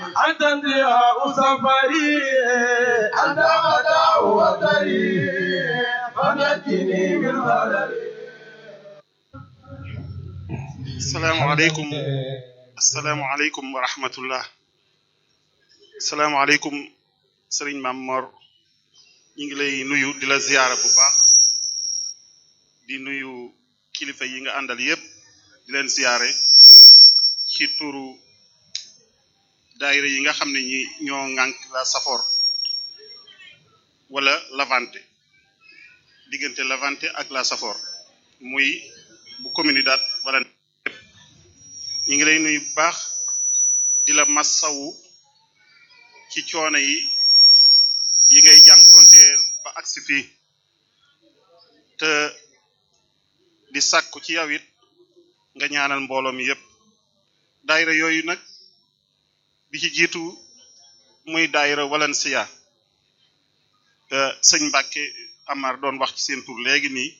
أنت انتهاء سفري أنت متاع وطني فنجني من غلبي asalaamaaleykum asalaamaaleykum wa rahmatullah asalaamaaleykum sëriñ Maam Mor ñu ngi lay nuyu di la ziyaara bu baax di nuyu kilifa yi nga àndal yépp di leen ziyaare ci turu daayira yi nga xam ne ñi ñoo ŋànk la Safor wala Lavante diggante Lavante ak la Safor muy bu Comunidad wala ñu ngi lay nuyu bu baax di la massawu ci coono yi yi ngay jànkonteel ba agsi fii te di sàkku ci yow it nga ñaanal mbooloo mi yépp daayira yooyu nag bi ci jiitu muy daayira Valencia sëñ Mbàkke Amar doon wax ci seen tur léegi nii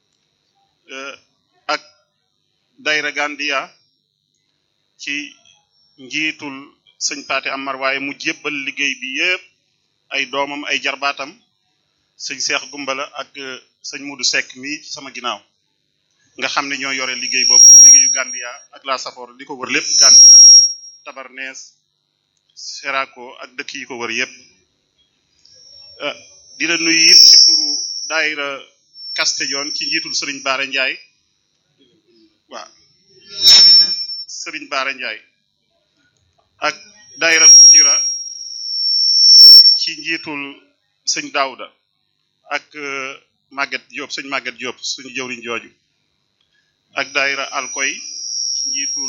ak daayira Gandia ci njiitul sëñ Paate Amar waaye mu jébbal liggéey bi yépp ay doomam ay jarbaatam sëñ Seex Gumbala ak sëñ Mudu Sekk mi ci sama ginnaaw nga xam ne ñoo yore liggéey boobu liggéeyu Gandia ak la Safor li ko wër lépp Gandia Tabarnees Serako ak dëkk yi ko wër yépp di la nuyu it ci turu daayira Castellon ci njiitul sëriñ Baara Njaay waaw sëriñ Baara Njaay ak daayira Kujira ci njiitul sëñ Daouda ak Maguette Diop sëñ Maguette Diop suñu jëwriñ jooju ak daayira Alkoy ci njiitul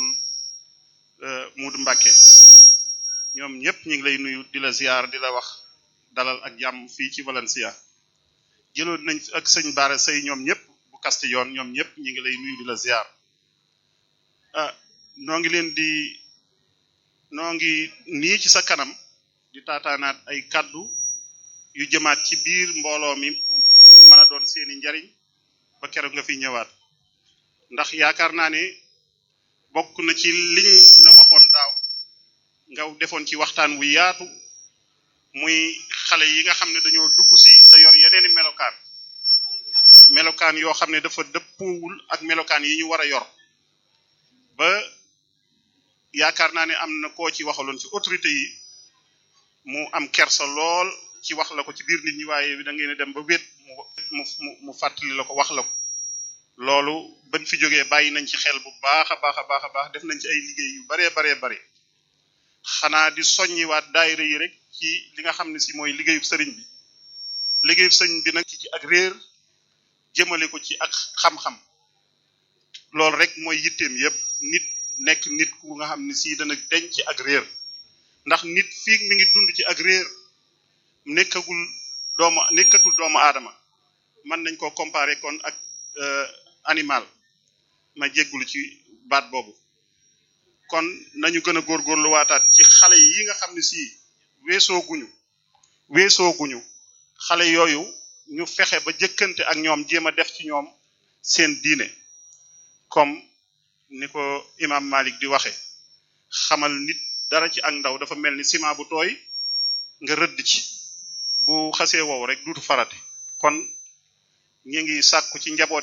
Muudu Mbàkke ñoom ñëpp ñu ngi lay nuyu di la ziar di la wax dalal ak jàmm fii ci Valencia jëloon nañ ak sëñ Baara Sey ñoom ñëpp bu Castellon ñoom ñëpp ñu ngi lay nuyu di la ziar ah noo ngi leen di noo ngi nii ci sa kanam di taataanaat ay kàddu yu jëmaat ci biir mbooloo mi mu mën a doon seeni njariñ ba keroog nga fi ñëwaat ndax yaakaar naa ne bokk na ci liñ la waxoon daaw nga defoon ci waxtaan wu yaatu muy xale yi nga xam ne dañoo dugg si te yor yeneeni melokaan melokaan yoo xam ne dafa dëppoowul ak melokaan yi ñu war a yor ba yaakaar naa ne am na koo ci waxaloon ci autorité yi mu am kersa lool ci wax la ko ci biir nit ñi waaye da ngeen dem ba wét mu mu mu fàttali la ko wax la ko loolu bañ fi jógee bàyyi nañ ci xel bu baax a baax a baax a baax def nañ ci ay liggéey yu baree baree bare xanaa di soññiwaat daayira yi rek ci li nga xam ne si mooy liggéeyu sëriñ bi liggéeyu sëriñ bi nag ci ak réer jëmale ko ci ak xam-xam loolu rek mooy yitteem yépp nit nekk nit ku nga xam ne si dana denc ci ak réer ndax nit fii mi ngi dund ci ak réer nekkagul doomu nekkatul doomu aadama mën nañ koo comparer kon ak animal ma jéggulu ci baat boobu kon nañu gën a góorgóorlu waataat ci xale yi nga xam ne si weesooguñu weesooguñu xale yooyu ñu fexe ba jëkkante ak ñoom jéem a def ci ñoom seen diine comme ni ko imam Malik di waxe xamal nit dara ci ak ndaw dafa mel ni ciment bu tooy nga rëdd ci bu xasee wow rek duutu farate kon ñu ngi sàkku ci njaboot